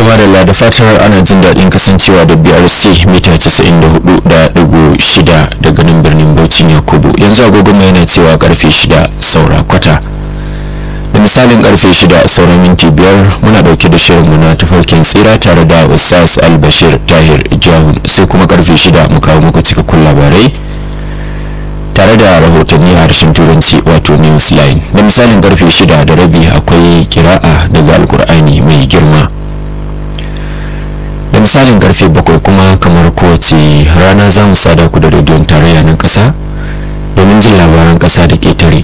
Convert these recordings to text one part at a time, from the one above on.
madalla da fatar ana jin daɗin kasancewa da brc mita 94.6 daga nan birnin bauchin yakubu yanzu agogon mai yana cewa karfe 6 saura kwata da misalin karfe 6 saura minti biyar muna dauke da shirinmu na tafarkin tsira tare da ustaz albashir tahir jahun sai kuma karfe 6 mu kawo muku cikakkun labarai tare da rahotanni a harshen turanci wato newsline da misalin karfe 6 da rabi akwai kira'a daga alkur'ani mai girma da misalin karfe 7 kuma kamar kowace rana za mu sada ku da rediyon tarayya na kasa domin jin labaran kasa da ketare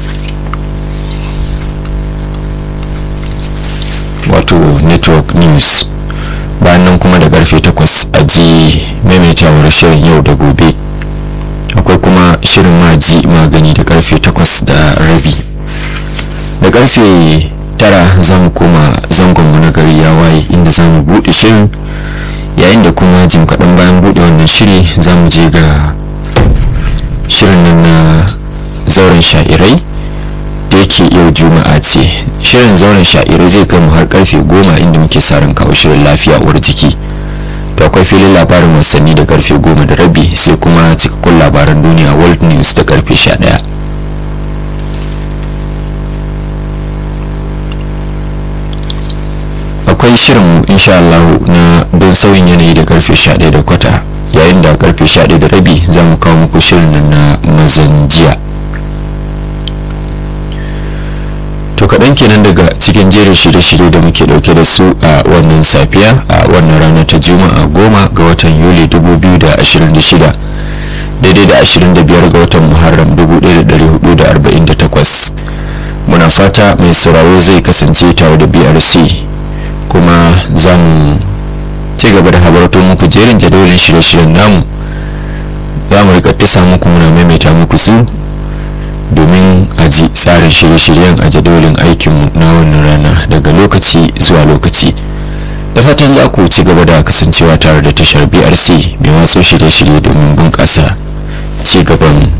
wato network news bayan nan kuma da karfe 8 a ji maimaitawar shirin yau da gobe akwai kuma shirin maji magani da karfe 8 da rabi da karfe 9 za mu koma zangonmu na gari ya waye inda za mu buɗe shirin yayin da kuma jim kaɗan bayan buɗe wannan shiri za mu je ga shirin nan na zauren sha'irai da yake yau juma'a ce shirin zauren sha'irai zai kai mu har karfe goma inda muke sa ran kawo shirin lafiya uwar jiki to akwai filin labarin wasanni da karfe goma da rabi sai kuma cikakkun labaran duniya world news da karfe sha ɗaya akwai shirin insha Allah na don sauyin yanayi da karfe 11 da kwata yayin da karfe 11 da rabi za mu kawo muku shirin na mazan jiya to kaɗan kenan daga cikin jerin shirye-shirye da muke ɗauke da su a wannan safiya a wannan rana ta juma'a goma ga watan yuli 2026 daidai da 25 ga watan muharram 1448 muna fata mai sauraro zai kasance tare da brc kuma za mu ci gaba da habarto muku jerin jadawalin shirye-shiryen namu za mu rika tisa muku muna maimaita muku su domin a ji tsarin shirye-shiryen a jadawalin aikinmu na wannan rana daga lokaci zuwa lokaci da fatan za ku ci gaba da kasancewa tare da tashar brc mai watso shirye-shirye domin bunƙasa ci gaban